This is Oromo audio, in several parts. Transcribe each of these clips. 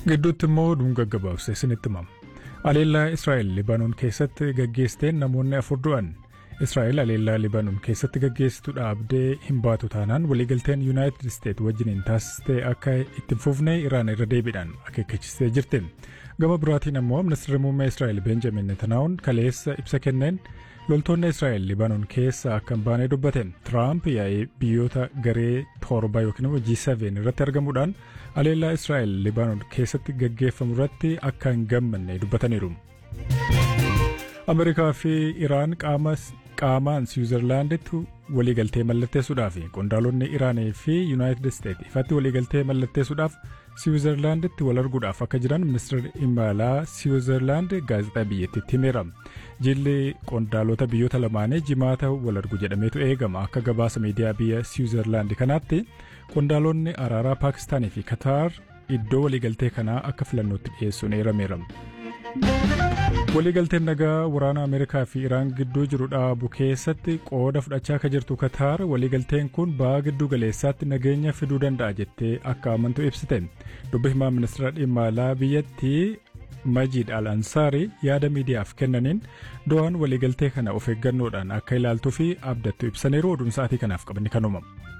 Gidduutti immoo dhunga gabaabsee isinitti himama. Aleellaa Israa'el Libaanoon keessatti gaggeessiteen namoonni afur du'an. Israa'el aleellaa Libaanoon keessatti gaggeessitu dhaabdee hin baatu taanaan waliigalteen Yuunaayitid Isteet wajjiniin taasistee akka itti fufne Iraan irra deebiidhaan akeekkachiistee jirti. Gama biraatiin ammoo ministeerri muummee Israa'el Benjamin Netanaa'uun kaleessa ibsa kenneen loltoonni Israa'el Libaanoon keessa akka hin baane dubbate. Tiraamp yaa'ee biyyoota garee torba yookiin immoo G7 irratti argamuudhaan aleellaa Israa'el Libaanoon keessatti gaggeeffamu irratti akka hin gammanne dubbataniiru. Ameerikaa fi Iraan qaamaan Siwiizerlaanditti waliigaltee mallatteessuudhaaf qondaalonni Iraanii fi Yuunaayitid Isteet ifatti waliigaltee mallatteessuudhaaf Siwiizerlaanditti wal arguudhaaf akka jiran ministeerri imalaa Siwiizerlaand gaazexaa biyyattiitti himeera. Jilli qondaalota biyyoota lamaanii jimaata wal argu jedhameetu eegama akka gabaasa miidiyaa biyya Siwiizerlaand kanaatti qondaalonni araaraa Paakistaanii fi Kataar iddoo waliigaltee kanaa akka filannootti dhiyeessuun eerameera. Waliigalteen nagaa waraana Ameerikaa fi Iraan gidduu jiru dhaabu keessatti qooda fudhachaa akka jirtu Kataar waliigalteen kun ba'aa giddu galeessaatti nageenya fiduu danda'a jettee akka amantu ibsite. Dubbi himaa ministeera dhimma alaa biyyattii Majiid Al Ansaarii yaada miidiyaaf kennaniin do'aan waliigaltee kana of eeggannoodhaan akka ilaaltuu fi abdattu ibsaniiru oduun sa'aatii kanaaf qabanni kanuma.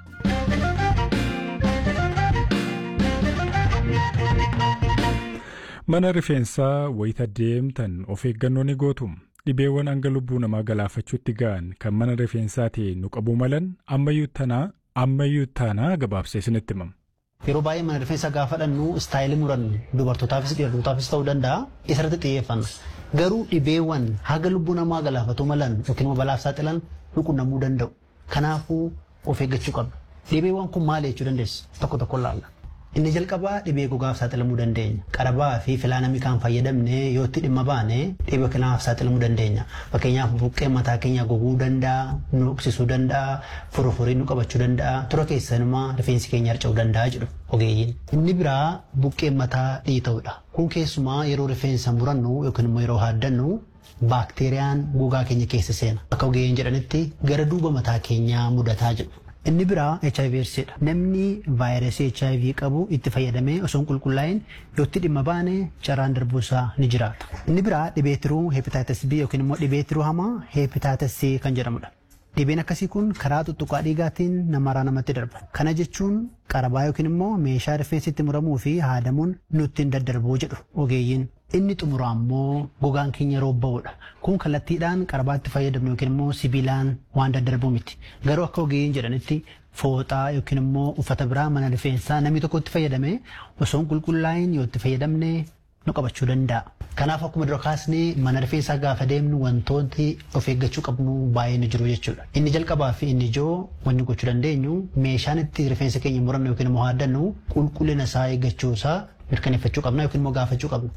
Mana rifeensaa wayita deemtan of eeggannoo ni gootu. Dhibeewwan hanga lubbuu namaa galaafachuutti ga'an kan mana rifeensaatiin nu qabuu malan ammayyuu tanaa ammayyuu taanaa gabaabsee isinitti himama. Yeroo baay'ee mana rifeensa gaafa dhannu istaayilii murannu dubartootaafis dhiirotaafis ta'uu danda'a isarratti xiyyeeffanna. Garuu dhibeewwan haga lubbuu namaa galaafatu malan yookiin immoo balaaf saaxilan nu qunnamuu danda'u. Kanaafuu of eeggachuu qabna. Dhibeewwan kun maal jechuu dandeessu? Tokko tokko laalla. Inni jalqabaa dhibee gogaaf saaxilamuu dandeenya. Qarabaa fi filaa namni kan fayyadamne yoo itti dhimma baane dhibee kanaaf saaxilamuu dandeenya. Fakkeenyaaf buqqee mataa keenya goguu danda'a, nu dhoksisuu danda'a, furufurii nu qabachuu danda'a, tura keessanumaa rifeensi keenya harca'uu danda'a jedhu ogeeyyiin. Inni biraa buqqee mataa dhiita'uudha. Kun keessumaa yeroo rifeensa murannu yookiin immoo yeroo haaddannu baakteeriyaan gogaa keenya keessa seena. Akka ogeeyyiin jedhanitti gara duuba mataa keenyaa mudataa jedhu. Inni biraa HIV dha. Namni vaayirasii HIV qabu itti fayyadamee osoo hin qulqullaa'in yoo itti dhimma baane carraan darbuusaa ni jiraata. Inni biraa dhibee tiruu hepatitis B yookiin immoo dhibee tiruu hamaa hepatitis C kan jedhamudha. Dhibeen akkasii kun karaa tuttuqaa dhiigaatiin namarraa namatti darba. Kana jechuun qarabaa yookiin immoo meeshaa rifeensi itti muramuu fi haadamuun nutti hin daddarbuu jedhu ogeeyyiin. Inni xumuraa immoo gogaan keenya roobba'uudha. Kun kallattiidhaan qarabaatti fayyadamnu yookiin immoo sibiilaan waan daddarbu miti. Garuu akka ogeeyyiin jedhanitti fooxaa yookiin immoo uffata biraa mana rifeensaa namni tokko itti fayyadame osoo hin qulqullaa'in yoo itti fayyadamne nu qabachuu danda'a. Kanaaf akkuma dura kaasnee mana rifeensaa gaafa deemnu wantooti of eeggachuu qabnu baay'ee ni jiru jechuudha. Inni jalqabaa fi inni ijoo wanni gochuu dandeenyu meeshaan itti rifeensa keenya murannu yookiin immoo haaddannu qulqullina isaa eeggachuu isaa mirkaneeffachuu qabna yookiin immoo gaafachuu qabna.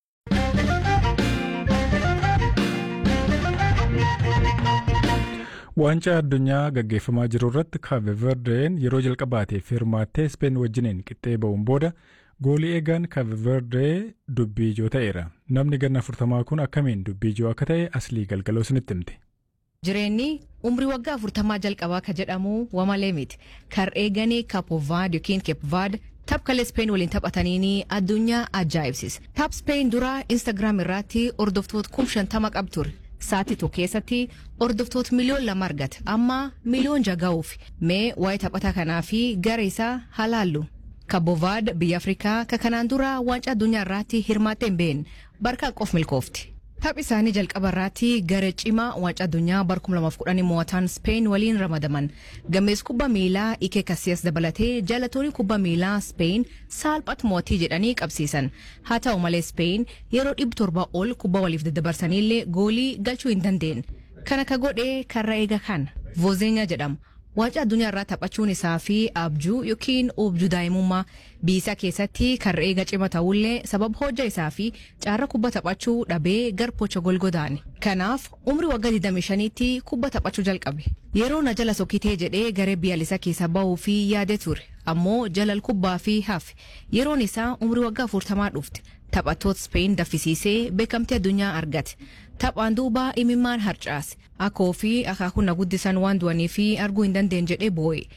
Waancaa addunyaa gaggeeffamaa jiru irratti Kaabe Verdeen yeroo jalqabaatiif hirmaattee Speen wajjiniin qixxee ba'uun booda goolii eegaan Kaabe Verdee dubbii ijoo ta'eera. Namni ganna afurtamaa kun akkamiin dubbii ijoo akka ta'e aslii galgaloo isinitti himte. Jireenyi umrii waggaa afurtamaa jalqabaa ka jedhamu wamalee miti. Kan eeganii Kapovaad yookiin Keepvaad tapha Speen waliin taphataniini addunyaa ajaa'ibsiisa. Taap Speen dura Instaagiraam irratti hordoftoota kum shantama qab ture. Sa'aatii tokko keessatti hordoftoota miliyoon lama argata. Amma miliyoon jaga'uuf mee waa'ee taphataa kanaa fi gara isaa halaallu. Kabovaad biyya Afrikaa ka kanaan dura waancaa addunyaa irratti hirmaattee hin beekne barkaa qof milkoofti. Taphi isaanii jalqaba irratti gara cimaa waancaa addunyaa bara 2010 mo'atan Speen waliin ramadaman. Gamees kubbaa miilaa Ike Kasiyas dabalatee jaallattoonni kubbaa miilaa Speen saalphatti mo'atii jedhanii qabsiisan. Haa ta'u malee Speen yeroo dhibba torba ol kubbaa waliif daddabarsanillee goolii galchuu hin dandeenye. Kana ka godhee karra eega kan Vozeenya jedhama. Waancaa addunyaa irraa taphachuun isaa fi abjuu yookiin objuu daa'imummaa biyya keessatti karra eega cima ta'ullee sababa hojja isaa fi caarra kubba taphachuu dhabee gar pocha golgodaani. Kanaaf umrii waggaa 25tti kubba taphachuu jalqabe. Yeroo na jala sokitee jedhee garee biyyaalessaa keessa ba'uu fi yaade ture. Ammoo jalal kubbaa fi hafe yeroon isaa umrii waggaa 40 dhufte. Taphattoota Speen daffisiisee beekamtii addunyaa argate. Taphaan duuba imimmaan harcaase. Akkoo fi akaakuu na guddisan waan du'anii fi arguu hin dandeenye jedhee boo'e.